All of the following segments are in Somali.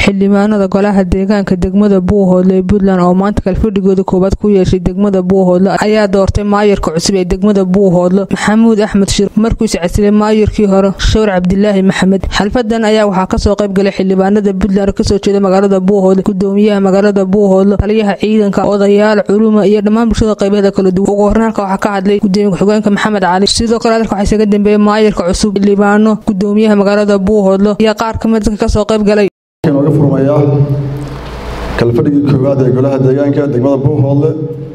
xildhibaanada golaha deegaanka degmada buuhoodle ee puntland oo maanta kalfadhigooda koowaad ku yeeshay degmada buuhoodle ayaa doortay maayarka cusub ee degmada buuhoodle maxamuud axmed shir markuusi casilay maayarkii hore shawr cabdilaahi maxamed xalfadan ayaa waxaa kasoo qayb galay xildhibaanada puntland kasoo jeeda magaalada buuhoodle gudoomiyaha magaalada buuhoodle taliyaha ciidanka odayaal culuma iyo dhammaan bulshada qaybaheeda kala duwan ugu hornaanka waxaa ka hadlay gudoomiye ku-xigeenka maxamed cali sidoo kale hadalka waxaa isaga dambeeyey maayarka cusub xildhibaano gudoomiyaha magaalada buuhoodle iyo qaar kamid dadka kasoo qayb galay nooga furmayaa kalfadhigii koowaad ee golaha deegaanka degmada buuhoodle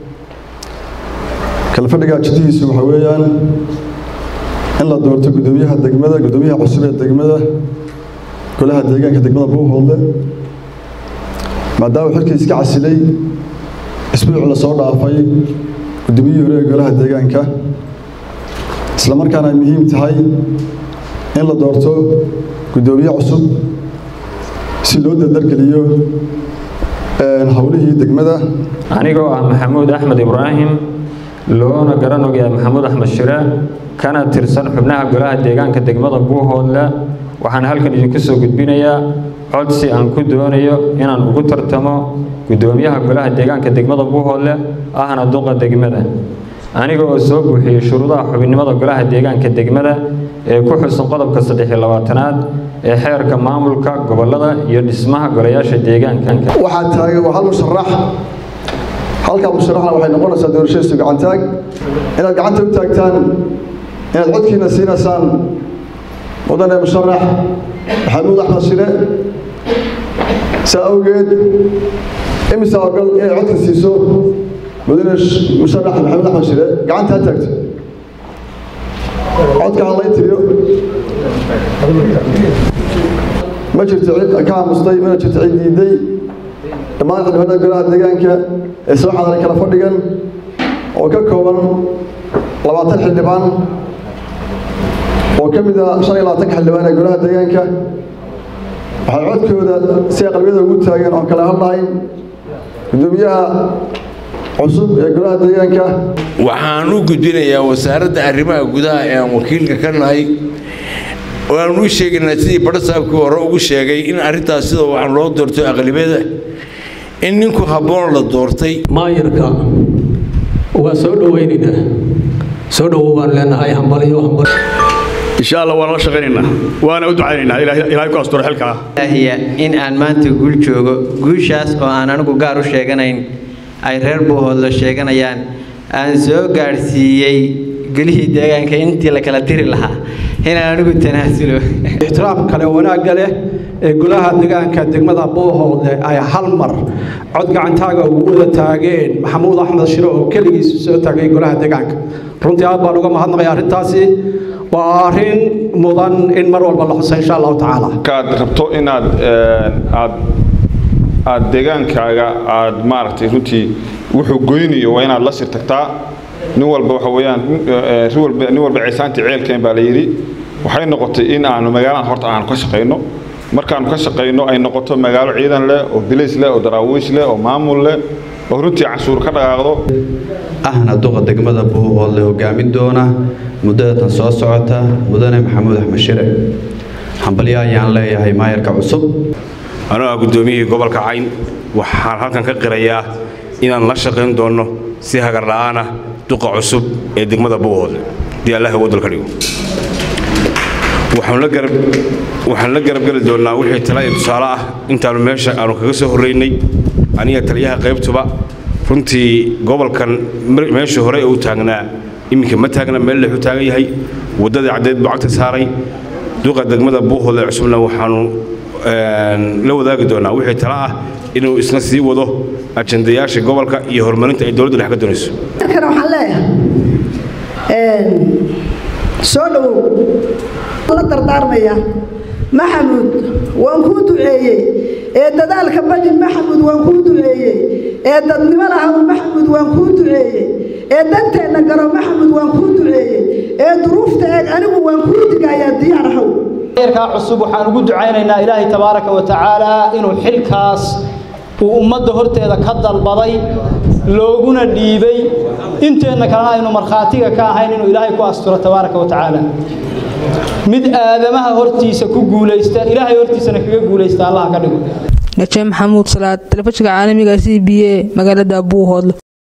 kalfadhiga jiddihiisu waxa weeyaan in la doorto gudoomiyaha degmada gudoomiyaha cusub ee degmada golaha deegaanka degmada buuhoodle maadaama xilkii iska casilay isbuuc la soo dhaafay gudoomiyihii hore ee golaha deegaanka isla markaana ay muhiim tahay in la doorto gudoomiye cusub si loo dardargeliyo howlihii degmada anigoo ah maxamuud axmed ibraahim loona garan ogyahay maxamuud axmed shire kana tirsan xubnaha golaha deegaanka degmada buuhoodle waxaan halkan idinku soo gudbinayaa codsi aan ku doonayo inaan ugu tartamo gudoomiyaha golaha deegaanka degmada buuhoodle ahna duqa degmada aniga oo soo buuxiyey shuruudaha xubinnimada golaha deegaanka degmada ee ku xusan qodobka saddexiyo labaatanaad ee xeerka maamulka gobolada iyo dhismaha golayaasha deegaanka waxaa taagan waa hal musharax halkaa musharaxna waxay noqonaysaa doorashadiisu gacantaag inaad gacanta u taagtaan inaad codkiina siinaysaan mudane musharax maxamuud axmed shire saa awgeed imisa ogol inay codka siiso mudane musharax maxamuud axmed shire gacanta ha taagto codka ha lay tiriyo ma jirto cid ka aamustay mana jirto cid diiday dhammaan xildhibaanada golaha deegaanka ee soo xadaray kala fadhigan oo ka kooban labaatan xildhibaan oo ka mid ah shan iyo labaatanka xildhibaan ee golaha deegaanka waxay codkooda si ay qalbiyada ugu taageen oon kale hadlahayn gudoomiyaha cusub ee golaha deegaanka waxaan u gudbinayaa wasaaradda arrimaha gudaha ee aan wakiilka ka nahay waan u sheegaynaa sidii badhasaabkii hore ugu sheegay in arrintaas sida waxaan loo doortay aqlibiyada in ninku habboon la doortay maayarka waa soo dhowaynaynaa soo dhowow baan leenahay hambaliyo hambal insha allah waan la shaqaynaynaa waana u ducaynaynaa ilaahay ku asturo xilkaa ilaahiya in aan maanta guul joogo guushaas oo aan anigu gaar u sheeganayn ay reer buuhoodla sheeganayaan aan soo gaadhsiiyey gelihii deegaanka intii la kala diri lahaa inaan anigu tanaasulo ixtiraam kale wanaagga leh ee golaha deegaanka degmada buuhoodle ay hal mar cod gacantaaga ugu wada taageen maxamuud axmed shire oo keligiisu soo taagay golaha deegaanka runtii aad baan uga mahadnaqaya arrintaasi waa arrin mudan in mar walba la xusa insha allahu tacaala markaad rabto inaad aad aad deegaankaaga aad maaragtay runtii wuxuu goynayo waa inaad la sir tagtaa nin walba waxa weeyaan nin walba ciisaantii ceelkeen baa la yidhi waxay noqotay in aanu magaaladan horta aanu ka shaqayno markaanu ka shaqayno ay noqoto magaalo ciidan leh oo bilays leh oo daraawiish leh oo maamul leh oo runtii cashuur ka dhaqaaqdo ahna duqa degmada buuhoodle hogaamin doona muddadatan soo socota mudane maxamuud axmed shire hambalyo ayaan leeyahay maayarka cusub anoo ah guddoomiyihii gobolka cayn waxaan halkan ka qirayaa inaan la shaqayn doonno si hagar la'aana duqa cusub ee degmada buuhoodle haddii allah wadal ka dhigo waxaan la garabgeli doonnaa wixii tala iyo tusaale ah intaannu meesha aanu kaga soo horraynay aniga taliyaha qaybtuba runtii gobolkan meeshii hore uu taagnaa iminka ma taagna meel lexu taagan yahay waddadii caddeed buu cagta saaray duqa degmada buuhoodle cusubna waxaannu la wadaagi doonnaa wixii tala ah inuu isna sii wado ajandayaasha gobolka iyo horumarinta ay dowladdu dhex ka doonayso waxaan leeyahay soo dhowow la dardaarmaya maxamuud waan kuu duceeyey ee dadaalka badin maxamuud waan kuu duceeyey ee dadnimo lahaw maxamuud waan kuu duceeyey ee danteenna garo maxamuud waan kuu duceeyey ee duruufta eeg anigu waan kuu digayaa diyaarahow ka cusub waxaan ugu ducaynaynaa ilaahay tabaaraka wa tacaala inuu xilkaas uu ummadda horteeda ka dalbaday looguna dhiibay inteenna kalena aynu markhaatiga ka ahayn inuu ilaahay ku asturo tabaaraka wa tacaala mid aadamaha hortiisa ku guulaysta ilaahay hortiisana kaga guulaysta allaha ka dhigo najee maxamuud salaad telefishinka caalamiga c b a magaalada buuhoodle